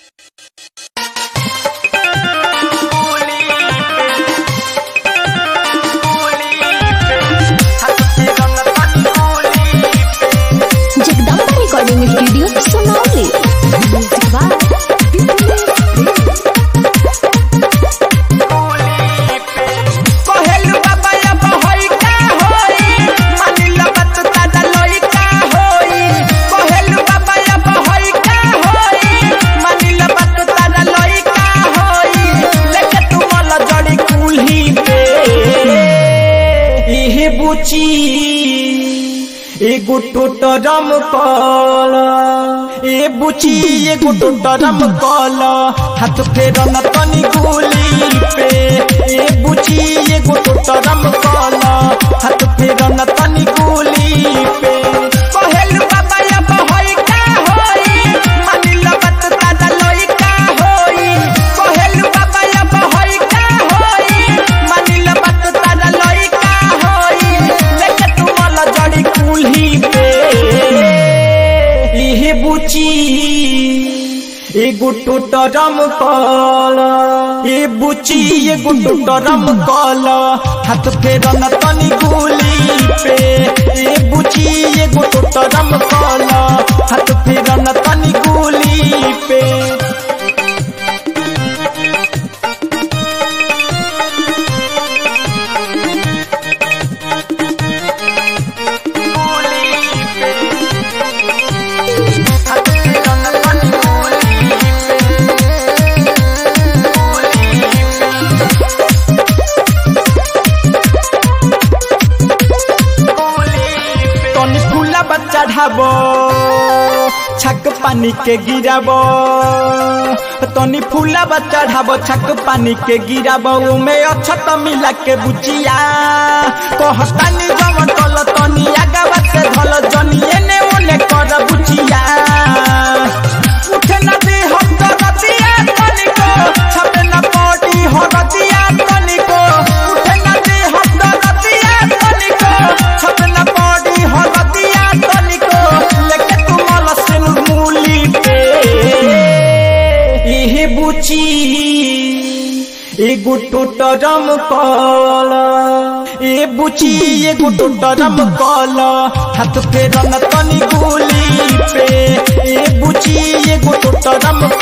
recording studio Sonali. कहेलु बाबा अब होई का होई मानिला बात दादा लोई का होई कहेलु बाबा अब होई का होई मानिला बात दादा लोई का होई लेके तू मला जड़ी कुल्ही पे इहे बुची एगो टोटरम कल ए बुची एगो टोटरम कल हाथ फेर न तनी गोली पे ए बुची एगो टोटरम कल हाथ फेर न तनी गोली पे कहेलु बाबा अब होई का होई मानिला बात दादा लोई का होई कहेलु बाबा अब होई का होई मानिला बात दादा लोई का होई लेके तू मला जड़ी कुल्ही पे इहे बुची एगो टोटरम कल ए बुची एगो टोटरम कल हाथ फेर न तनी गोली पे ए बुची एगो टोटरम कल हाथ फेर न तनी गोली पे तनी फूला बच्चा ढाबो छक पानी के गिराबो तनी फूला बच्चा ढाबो छक पानी के गिराबो उमे अछत मिला के बुचिया कहतानी जवन तल तनी आगावा से धल जनिए ने ओने कर बुचिया उठे न दे हम तो रतिया तनिको छपे न पड़ी हो रतिया तनिको उठे न दे हम तो रतिया तनिको छपे न पड़ी हो रतिया तनिको लेके तू मला सिन मूली पे इहे बुची एगो टोटरम कल ए बुची एगो टोटरम कल हाथ फेर न तनी गोली पे ए बुची एगो टोटरम